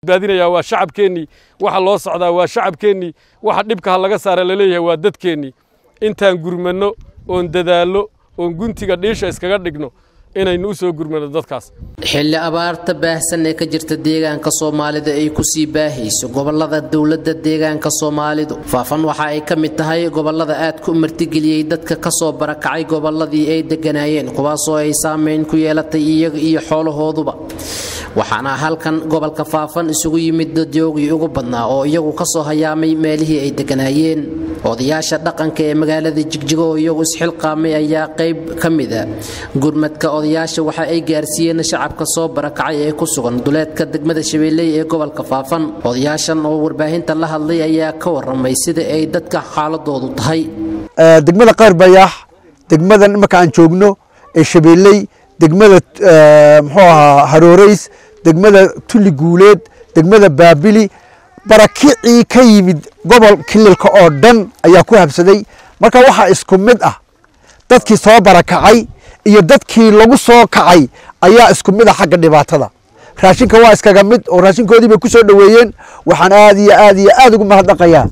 badbaadinayaa waa shacabkeennii waxa loo socdaa waa shacabkeennii waxa dhibka ha laga saara laleeyahay waa dadkeennii intaan gurmanno oon dadaallo oon guntiga dhiisha iskaga dhigno inaynu u soo gurmano dadkaas xilli abaarta baahsan ee ka jirta deegaanka soomaalida ay kusii baahayso gobolada dowladda deegaanka soomaalidu faafan waxa ay ka mid tahay gobolada aadka u martigeliyey dadka kasoo barakacay goboladii ay deganaayeen kuwaasoo ay saameyn ku yeelatay iyaga iyo xoolahooduba waxaana halkan gobolka faafan isugu yimid dadyoogii ugu badnaa oo iyagu kasoo hayaamay meelihii ay deganaayeen odayaasha dhaqanka ee magaalada jigjigo oo iyagu isxilqaamay ayaa qayb ka mida gurmadka odayaasha waxa ay gaarsiiyeen shacabka soo barakacay ee ku sugan duleedka degmada shabeelley ee gobolka faafan odayaashan oo warbaahinta la hadlay ayaa ka waramay sida ay dadka xaaladoodu tahay degmada qaar bayaax degmadan imarka aan joogno ee shabeelley degmada muxuu ahaa harooreys degmada tulli guuleed degmada baabili barakicii ka yimid gobol kililka oo dhan ayaa ku habsaday marka waxaa isku mid ah dadkii soo barakacay iyo dadkii lagu soo kacay ayaa isku mid ah xagga dhibaatada raashinka waa iskaga mid oo raashinkoodii bay ku soo dhoweeyeen waxaan aad iyo aad iyo aad ugu mahadnaqayaa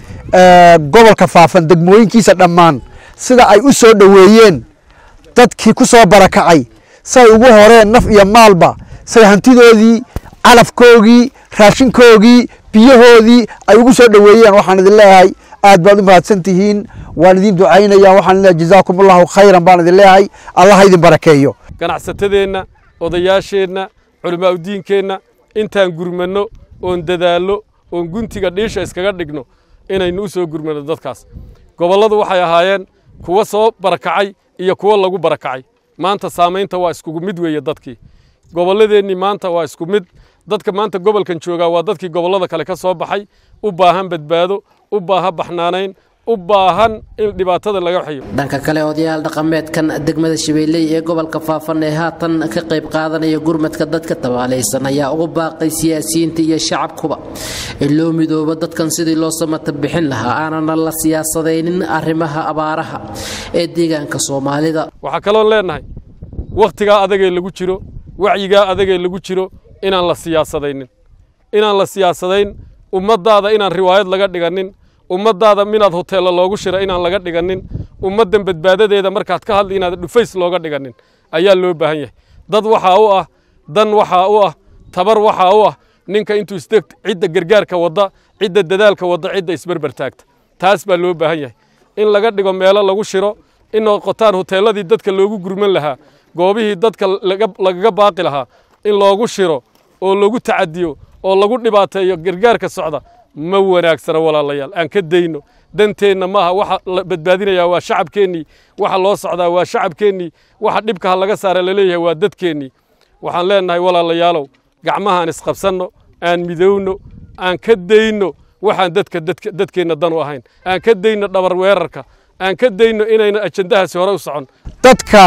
gobolka faafan degmooyinkiisa dhammaan sida ay u soo dhoweeyeen dadkii ku soo barakacay say ugu horeen naf iyo maalba say hantidoodii calafkoogii raashinkoogii biyahoodii ay ugu soo dhoweeyeen waxaan idin leeyahay aad baad u mahadsan tihiin waan idin ducaynaya waxaan leeyahay jazaakum allahu khayran baan idin leeyahay allah idin barakeeyo ganacsatadeenna odayaasheenna culimaauddiinkeenna intaan gurmanno oon dadaallo oon guntiga dhiisha iskaga dhigno inaynu u soo gurmanno dadkaas gobolladu waxay ahaayeen kuwa soo barakacay iyo kuwo lagu barakacay maanta saamaynta waa iskugu mid weeye dadkii gobolladeennii maanta waa isku mid dadka maanta gobolkan joogaa waa dadkii gobollada kale ka soo baxay u baahan badbaado u baahan baxnaanayn u baahan in dhibaatada laga xayo dhanka kale odayaal dhaqameedkan degmada shabeelley ee gobolka faafan ee haatan ka qayb qaadanaya gurmadka dadka tabaalaysan ayaa ugu baaqay siyaasiyiinta iyo shacabkuba in loo midoobo dadkan sidii loo samata bixin lahaa aanana la siyaasadaynin arrimaha abaaraha ee deegaanka soomaalida waxaa kaloon leennahay wakhtigaa adagee lagu jiro wacyigaa adagee lagu jiro inaan la siyaasadaynin inaan la siyaasadayn ummaddaada inaan riwaayad laga dhiganin ummaddaada minaad hoteella loogu shira inaan laga dhiganin ummaddan badbaadadeeda markaad ka hadli inaad dhufays looga dhiganin ayaa loo baahan yahay dad waxaa u ah dan waxaa u ah tabar waxaa u ah ninka intuu isdeg cidda gargaarka wadda cidda dadaalka wadda cidda isberber taagta taas baa loo baahan yahay in laga dhigo meelo lagu shiro in noqotaan hoteelladii dadka loogu gurman lahaa goobihii dadka lagaga baaqi lahaa in loogu shiro oo lagu tacadiyo oo lagu dhibaateeyo gargaarka socda ma wanaagsana walaalayaal aan ka dayno danteenna maaha waxa la badbaadinayaa waa shacabkeennii waxa loo socdaa waa shacabkeennii waxa dhibka ha laga saara laleeyahay waa dadkeennii waxaan leennahay walaalayaalow gacmahaan isqabsanno aan midowno aan ka dayno waxaan dadka dadkeenna dan u ahayn aan ka dayno dhabar weerarka aan ka dayno inayna ajandahaasi hore u socon dadka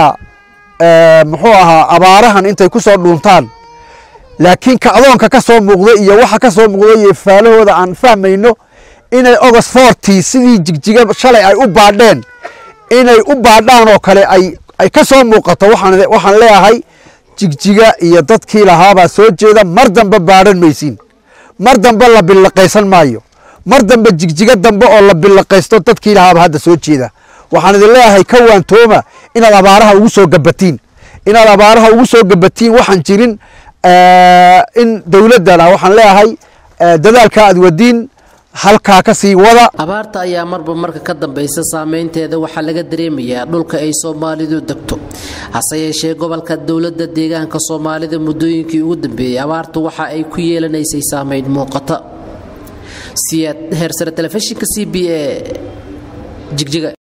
muxuu ahaa abaarahan intay ku soo dhuuntaan laakiin kacdoonka ka soo muuqda iyo waxa ka soo muuqda iyo faalahooda aan fahmayno inay ogos forty sidii jigjiga shalay ay u baadheen inay u baadhaan oo kale ay ay ka soo muuqato waxaan waxaan leeyahay jigjiga iyo dadkii lahaabaa soo jeeda mar dambe baadhan maysiin mar dambe la billaqaysan maayo mar dambe jigjiga dambe oo la billaqaysto dadkii lahaaba hadda soo jeeda waxaan idin leeyahay ka waantooma inaad abaaraha ugu soo gabatiin inaad abaaraha ugu soo gabatiin waxaan jirin in dowladdana waxaan leeyahay dadaalka aad wadiin halkaa ka sii wada abaarta ayaa marba marka ka dambaysa saameynteeda waxaa laga dareemayaa dhulka ay soomaalidu degto hase yeeshee gobolka dowladda deegaanka soomaalida muddooyinkii ugu dambeeyey abaartu waxa ay ku yeelanaysay saameyn muuqata siyaad heersare telefishinka c b a jigjiga